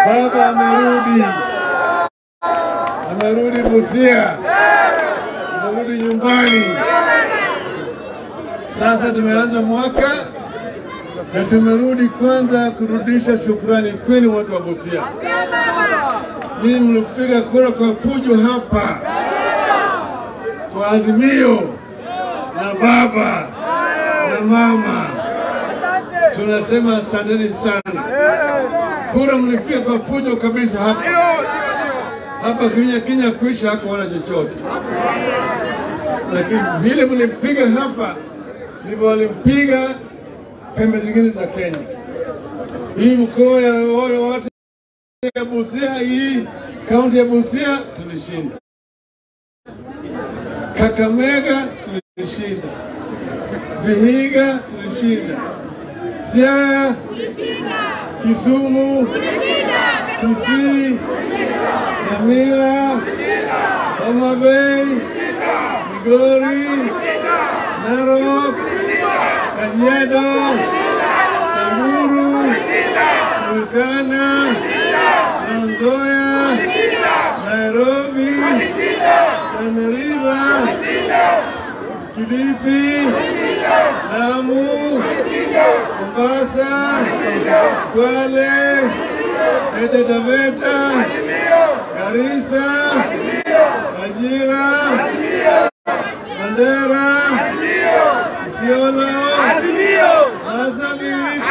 Baba amerudi, amerudi Busia, amerudi nyumbani. Sasa tumeanza mwaka na tumerudi kwanza kurudisha shukrani kwenu watu wa Busia. Ninyi mlipiga kura kwa fujo hapa kwa Azimio na baba na mama, tunasema asanteni sana. Kura mlipiga kwa fujo kabisa hapa hapa Kenya. Kenya kuisha hakuona chochote, lakini vile mlipiga hapa ndivyo walimpiga pembe zingine za Kenya. Hii mkoa ya wale wote ya Busia, hii kaunti ya Busia tulishinda. Kakamega tulishinda, Vihiga tulishinda, Siaya, Kisumu, Kisii, Nyamira, Homa Bay, Migori, Narok, Kajiado, Samburu, Turkana, Trans Nzoia, Nairobi, Tana River, Kilifi, Lamu, Mombasa, Kwale, Taita Taveta, Garissa, Wajira, Mandera, Isiolo, Marsabit,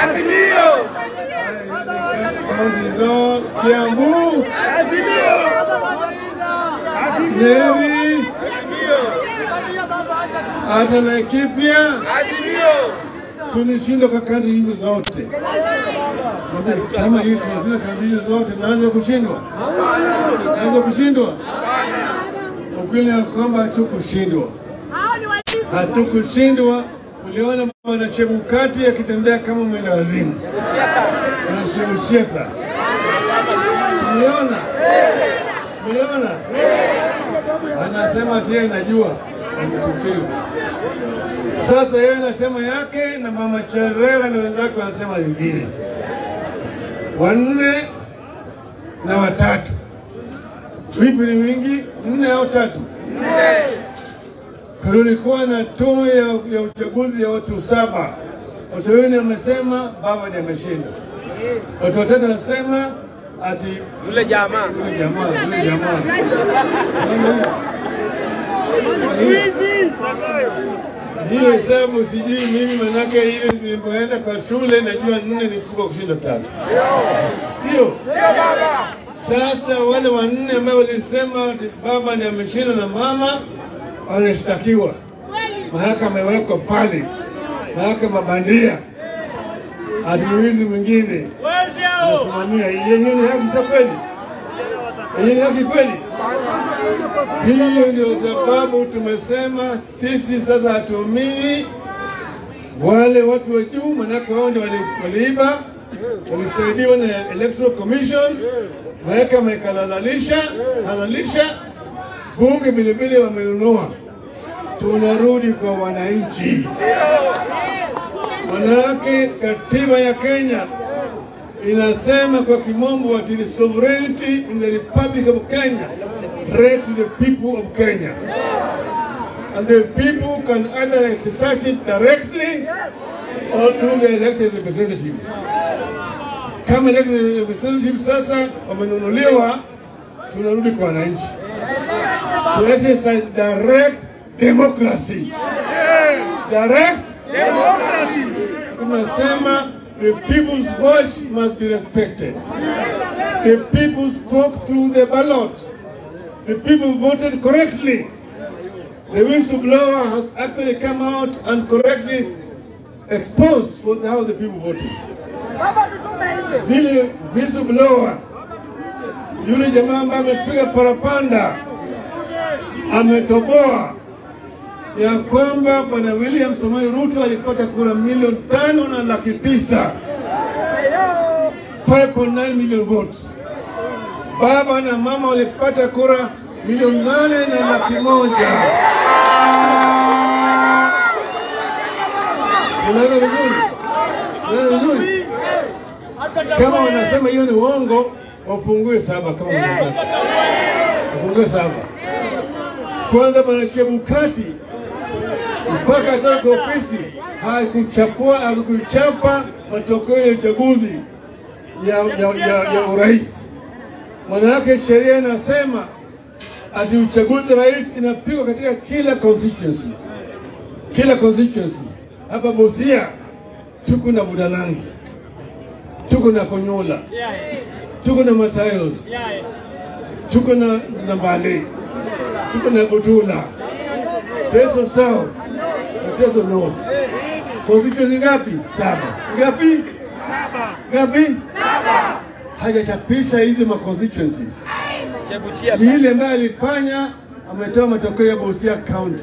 kaunti zo Kiambu, Nyeri, hata Laikipia tulishinda kwa kaunti hizo zote. Kama hivi tunashinda kaunti hizo zote, naweza kushindwa? Naweza kushindwa? Ukweli ya kwamba hatukushindwa, hatukushindwa. Uliona bwana Chebukati akitembea kama mwenda wazimu na Shemshetha, mliona? Mliona? Anasema ati yeye anajua ametukiwa. Sasa yeye anasema yake na mama Cherera na wenzake wanasema wengine, wanne na watatu. Vipi ni wingi? Nne au tatu? Kulikuwa na tume ya, ya uchaguzi ya watu saba. Watu wawili wamesema baba ndiye ameshinda, watu watatu wanasema ati Yule jamaa yule jamaa yule jamaa Unaona? hiyo hesabu sijui mimi, manake ile nilipoenda kwa shule najua nne ni kubwa kushinda tatu, sio? Sasa wale wanne ambao walisema ati baba ndiye ameshinda na mama wanashtakiwa, mahakama imewekwa pale, mahakama bandia, ati mwizi mwingine anasimamia. Hiyo ni haki za kweli? Hiyo ni haki kweli? Hiyo ndio sababu tumesema sisi sasa hatuamini wale watu wa juu, manake wao ndio wali- waliiba, walisaidiwa na Electoral Commission, mahakama ikalalalisha halalisha, bunge vilevile wamenunua. Tunarudi kwa wananchi, manake katiba ya Kenya inasema kwa kimombo ati the sovereignty in the Republic of Kenya rests with the people of Kenya. And the people can either exercise it directly or through the elected representatives. Kama elected representatives sasa wamenunuliwa, tunarudi kwa wananchi. To exercise direct democracy. Direct tunasema the people's voice must be respected. The people spoke through the ballot. The people voted correctly. The whistleblower has actually come out and correctly exposed for how the people voted. Vile whistleblower yule jamaa ambaye amepiga parapanda ametoboa ya kwamba bwana William Samoei Ruto alipata kura milioni tano na laki tisa 5.9 million votes. Baba na mama walipata kura milioni nane na laki moja. Unaona vizuri? Unaona vizuri? Kama wanasema hiyo ni uongo, wafungue saba kama mnataka, wafungue saba. Kwanza bwana Chebukati mpaka atoka ofisi hakuchapua hakuchapa matokeo ya uchaguzi ya, ya, ya, ya urais. Maana yake sheria inasema ati uchaguzi rais inapigwa katika kila constituency, kila constituency. Hapa Busia tuko na Budalangi, tuko na Konyola, tuko na Masayos, tuko na na Mbale, tuko na Butula, Teso South na Teso North. Constituency ngapi? Saba. Ngapi? Ngapi? Hajachapisha hizi ma constituencies. Ni ile ambayo alifanya ametoa matokeo ya Busia County.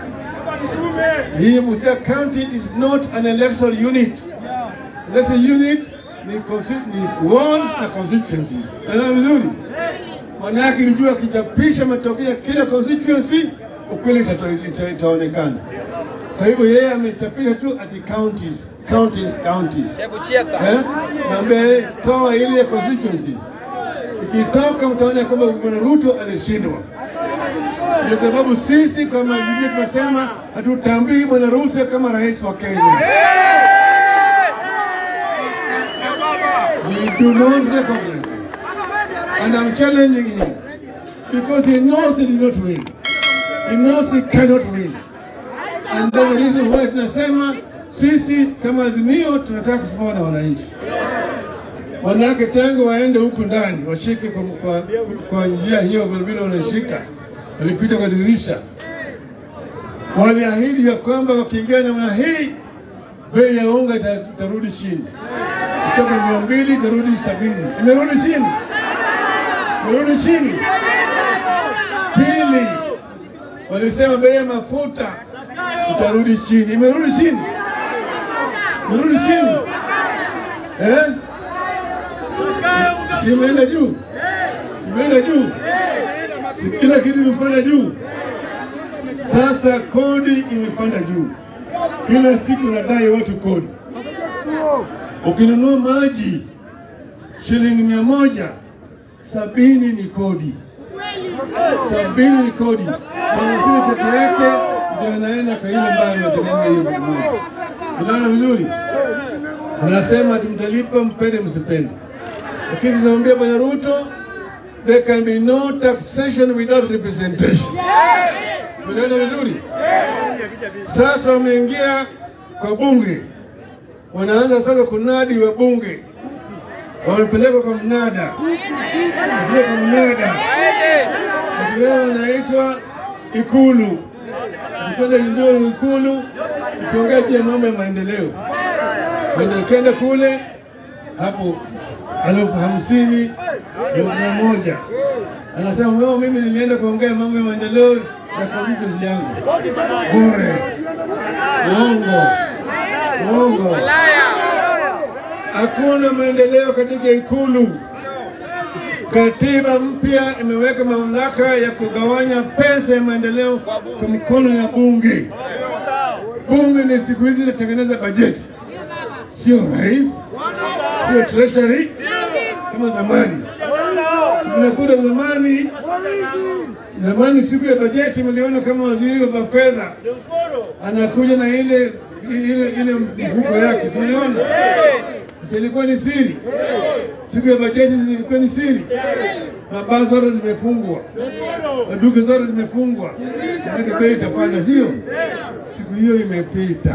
Hii Busia County is not an electoral unit. Electoral unit ni, consti- ni wards na constituencies. Naelewa vizuri? Maana yake ilijua akichapisha matokeo ya kila constituency ukweli itato- ita- itaonekana. Kwa hivyo yeye amechapisha tu ati counties, counties, counties. Eh? Naambia yeye toa ile ya constituencies. Ikitoka mtaona kwamba Bwana Ruto alishindwa. Ndio sababu sisi kama Jubilee tunasema hatutambui Bwana Ruto kama rais wa Kenya. We do not recognize him. And I'm challenging him because he knows he did not win. He knows he cannot win. And that's the reason why tunasema sisi kama Azimio tunataka kusimama na wananchi. Wanawake tangu waende huku ndani washike kwa, kwa, kwa njia hiyo vilevile wanashika, walipita kwa dirisha, waliahidi ya kwamba wakiingia namna hii bei ya unga ita- itarudi chini, kutoka mia mbili itarudi sabini. Imerudi chini, imerudi chini. Pili, walisema bei ya mafuta itarudi chini, imerudi chini, imerudi chini eh? Si imeenda juu, Si imeenda juu, si kila kitu imepanda juu. Sasa kodi imepanda juu, kila siku nadai watu kodi. Ukinunua maji shilingi mia moja sabini ni kodi, sabini ni kodi. Hamsini peke yake ndio anaenda kwa ile ambayo imetengeneza hiyo maji. Unaona vizuri? Anasema tumtalipa mpende msipende, lakini tunamwambia Bwana Ruto, there can be no taxation without representation. Unaona vizuri? Sasa wameingia kwa bunge, wanaanza sasa kunadi wa bunge, wamepelekwa kwa mnada, wamepelekwa kwa mnada, leo wanaitwa Ikulu. Kwanza ndio Ikulu ikiongea juu ya mambo ya maendeleo, Ndio ukienda kule hapo elfu hamsini mia moja anasema "Wewe, mimi nilienda kuongea mambo ya maendeleo ya constituency yangu bure. Uongo, uongo. Hakuna maendeleo katika Ikulu. Katiba mpya imeweka mamlaka ya kugawanya pesa ya maendeleo kwa mikono ya bunge. Bunge ni siku hizi inatengeneza bajeti, sio rais, sio treasury kama zamani. Tunakuta zamani, zamani siku ya bajeti mliona kama waziri wa fedha anakuja na ile ile ile mfuko yake, tuliona sasa, ilikuwa ni siri. Siku ya bajeti ilikuwa ni siri, mabaa zote zimefungwa, maduka zote zimefungwa, maanake bei itapanda, sio? Siku hiyo imepita.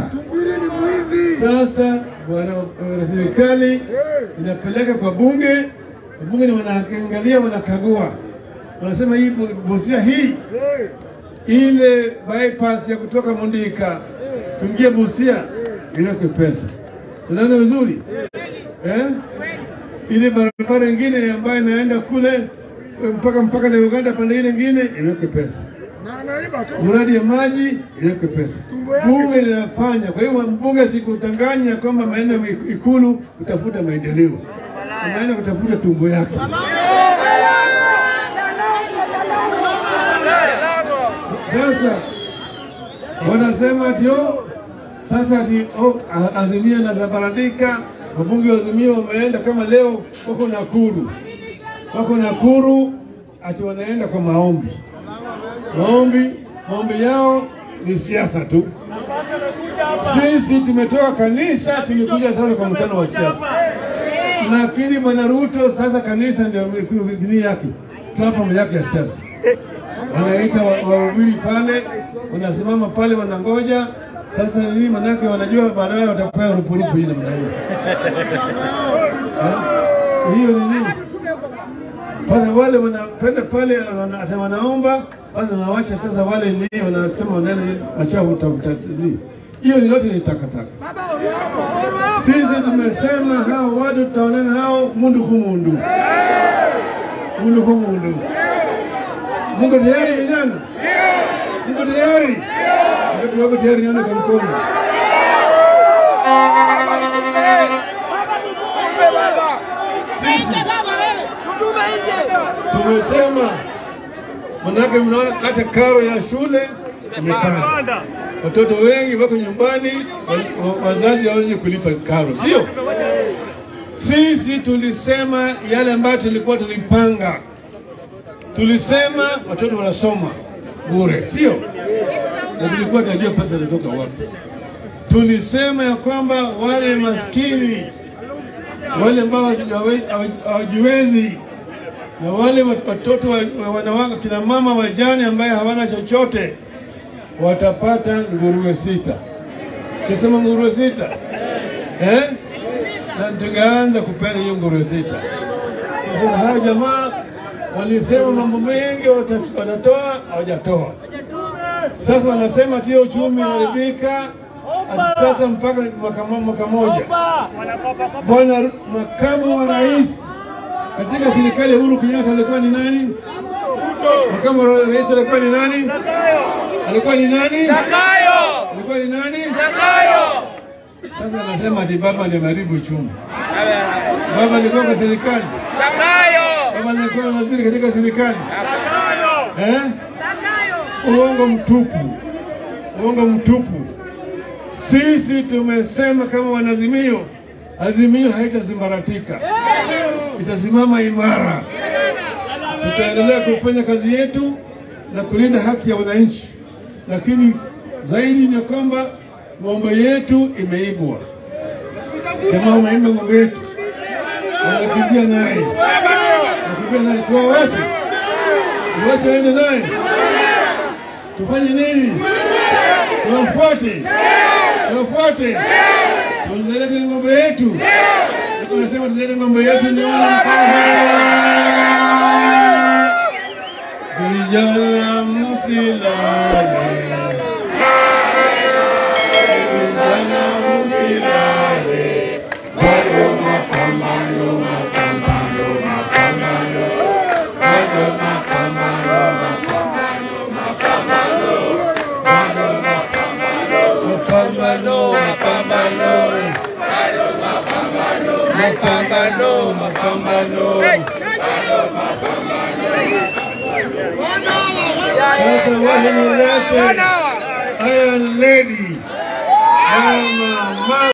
Sasa bwana bwana serikali inapeleka kwa bunge, bunge ni wanaangalia, wanakagua, wanasema hii Bu- Busia hii ile bypass ya kutoka Mundika kuingia Busia iwekwe pesa. Unaona vizuri eh? Ile barabara ingine ambayo inaenda kule mpaka mpaka na Uganda pande ile ingine iwekwe pesa. Mradi ya maji iwekwe pesa. Bunge linafanya. Kwa hiyo mbunge sikutanganya kwamba maeneo ya Ikulu kutafuta maendeleo, anaenda kutafuta tumbo yake. Sasa wanasema ati oh, sasa ati oh, a- Azimio na Zabaradika, wabunge wa Azimio wameenda kama leo wako Nakuru, wako Nakuru, ati wanaenda kwa maombi. Maombi, maombi yao ni siasa tu. Sisi tumetoka kanisa, tumekuja sasa kwa mkutano wa siasa. Lakini bwana Ruto sasa kanisa ndio gini yake, platform yake ya siasa. Wanaita wa- wahubiri pale, wanasimama pale, wanangoja sasa nini, manake wanajua baadaye watapewa rupurupu hii namna hiyo. Eh? Hiyo ni nini? Sasa wale wanapenda pale, wana- ata wanaomba basi, wanawacha sasa wale ni wanasema wanaenda machafu utafuta nini. Hiyo ni yote ni takataka. Sisi tumesema hao watu tutaonana hao mundu ku mundu, mundu ku mundu. Mungu tayari vijana? Mungu tayari? Watu wako tayari, nione kwa mkono. Sisi tumesema, manake mnaona hata karo ya shule imepanda, watoto wengi wako nyumbani, wa- wa- wazazi hawezi kulipa karo, sio? Sisi tulisema yale ambayo tulikuwa tulipanga, tulisema watoto wanasoma bure, sio? Na tulikuwa tunajua pesa zinatoka wapi. Tulisema ya kwamba wale maskini wale ambao hawaji- hawajiwezi na wale watoto wa wa wanawake, kina mama wajane ambaye hawana chochote watapata nguruwe sita. Sisema nguruwe sita eh? na tungeanza kupeana hiyo nguruwe sita. Sasa hawa jamaa walisema mambo mengi wata- watatoa, hawajatoa. Sasa wanasema tio uchumi haribika, ati sasa mpaka mwaka mo- mwaka moja. Bwana Ru- makamu wa rais katika serikali ya Uhuru Kenyatta alikuwa ni nani? Makamu wa rais alikuwa ni nani? Alikuwa ni nani? Alikuwa ni nani? Sasa anasema ati baba ndiye ameharibu uchumi. Baba alikuwa kwa serikali, baba alikuwa na waziri katika serikali eh? Uongo mtupu, uongo mtupu. Sisi tumesema kama wanazimio, azimio haitazimaratika, itasimama imara. Tutaendelea kufanya kazi yetu na kulinda haki ya wananchi, lakini zaidi ni kwamba ng'ombe yetu imeibwa. Jamaa wameiba ng'ombe yetu, wanakimbia naye, wanakimbia naye, tuwawache, tuwache waende naye, tufanye nini? Tuwafuate, tuwafuate, tulete ng'ombe yetu. Tunasema tulete ng'ombe yetu, niona vijana msilale, vijana msilale, bado mapambano, mapambano, mapambano, bado mapambano, mapambano, mapambano, bado mapambano, mapambano, mapambano, mapambano, sasa waje nilete Iron Lady mama